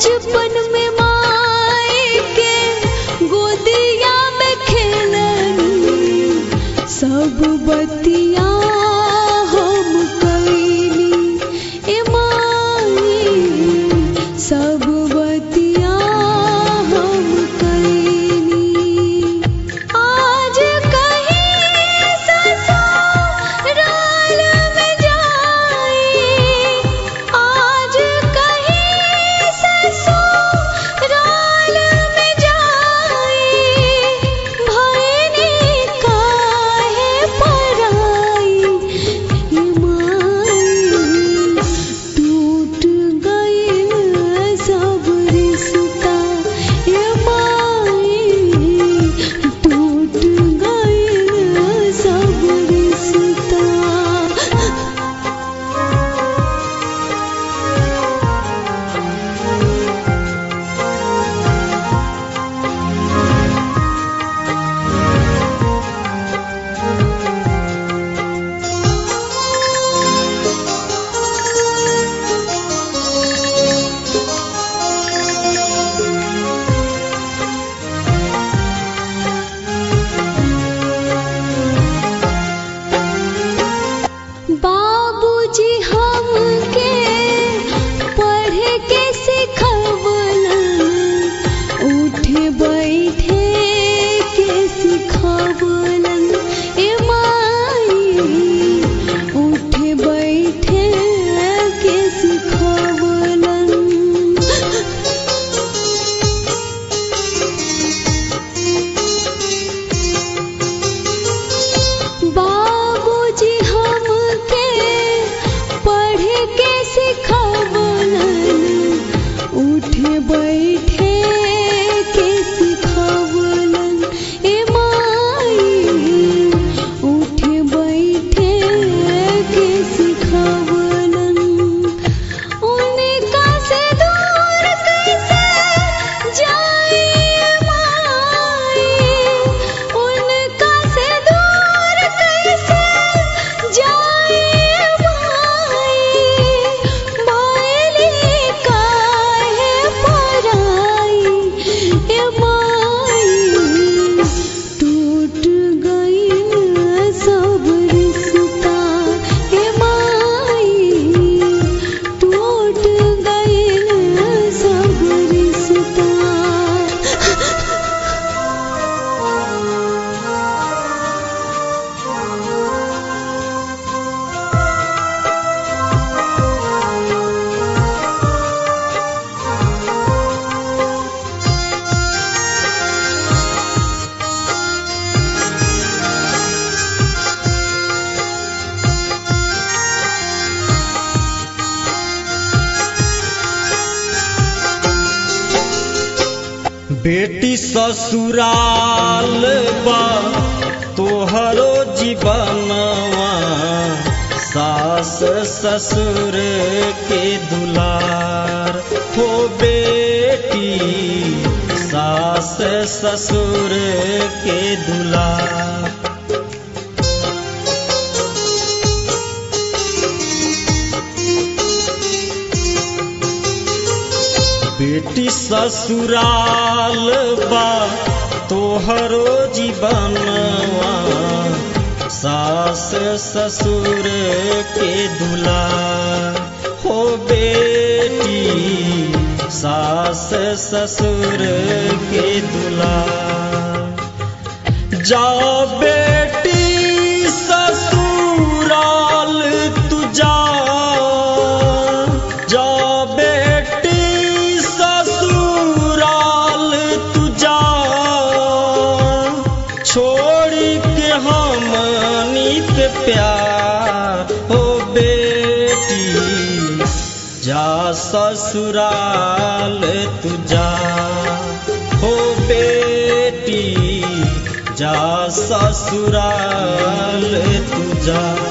बचपन में माए के गोदिया में खेलनी सब बतिया हम कैली ए माई सब बतिया हम कैली आज कहीं ससुराल में जाई आज कहीं ससुराल में जाई भैनी काहे पराई ये माई टूट गइल सब रिश्ता ये माई टूट गइल सब रिश्ता बाबूजी हमके पढ़े के सिखवलन उठे बैठे के सिखवलन ए माई उठे बैठे के सिखवलन बाबूजी हमके पढ़े के सिखवलन उठे बैठे के सिखवलन ए माई उठे बैठे के सिखवलन उनका से दूर कैसे जाए माई उनका से दूर कैसे जाए माई भैली काहे पराई ए माई टूट गइल सब रिश्ता ए माई टूट गइल सब रिश्ता बेटी ससुराल बा तोहरो जीवनवा सास ससुर के दुलार हो बेटी सास ससुर के दुलार बेटी ससुराल बा तोहरो जीवनवा सास ससुर के दुलार हो बेटी सास ससुर के दुलार जाओ बेटी ससुराल तू जा जा बेटी ससुराल तू जा छोड़ के हमनी पे प्यार हो बेटी जा ससुराल तू जा हो बेटी जा ससुराल तू जा